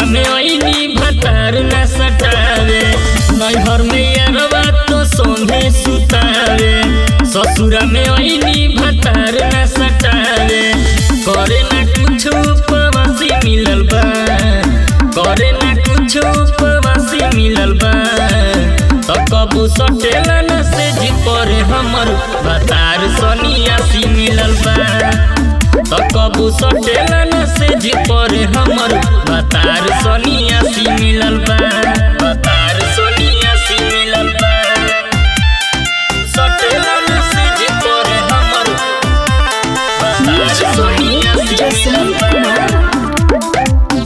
में ऐनी भतार न सटावे नैहर में यारवा तो सोंगे सुतावे ससुरा में ऐनी भतार न सटावे करे ना कुछ उपवासी मिलल बा करे ना कुछ उपवासी मिलल बा तो कबू सटेला न से जी पर हमर भतार सनियासी मिलल बा तो कबू सटेला न से जी पर हमर भतार सनियासी मिलल बा भतार सनियासी मिलल बा सटेला न से जी पर हमर भतार सनियासी मिलल बा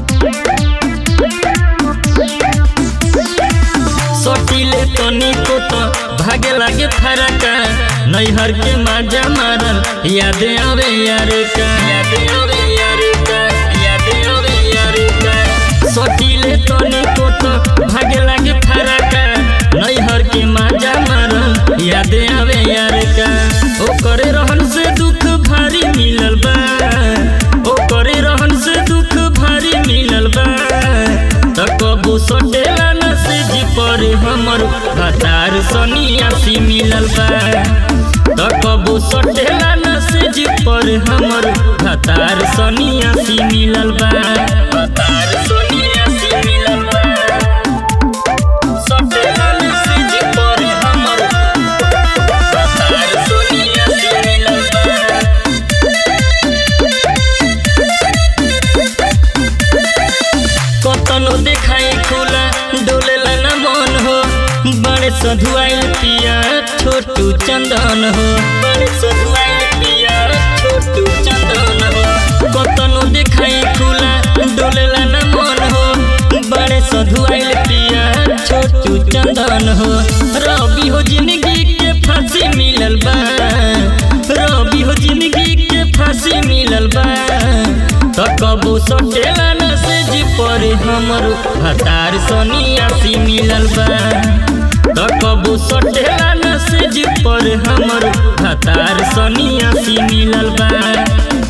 सटिले तनिको तो भागे लागे फरका नैहर के माजा मारल याद आवे यार का याद आवे यार का याद आवे यार का सटिले तनिको तो भागे लागे फरका नैहर के माजा मारल याद आवे यार का ओकरे रहन से दुख भारी मिलल बा ओकरे रहन से दुख भारी मिलल बा त कबू सटेला न से जी पर हमर भतार सनियासी मिलल बा त कबू सटेला न से जी पर हमर भतार सनियासी मिलल बा भतार सनियासी मिलल बा सटेला न से जी पर हमर भतार सनियासी मिलल बा कतनो देखाई खुला डोलेला न मन हो बड़े सधुआइल पिया छोटू चंदन हो बड़े सधुआइल पिया छोटू चंदन हो कतनो देखाई खुला डोलेला न मन हो बड़े सधुआइल पिया छोटू चंदन हो रवि हो जिंदगी के फांसी मिलल बा रवि हो जिंदगी के फांसी मिलल बा त कबू सटेला न से जी पर हमर भतार सनियासी मिलल बा त कबू सटेला न से जी पर हमर भतार सनियासी मिलल बा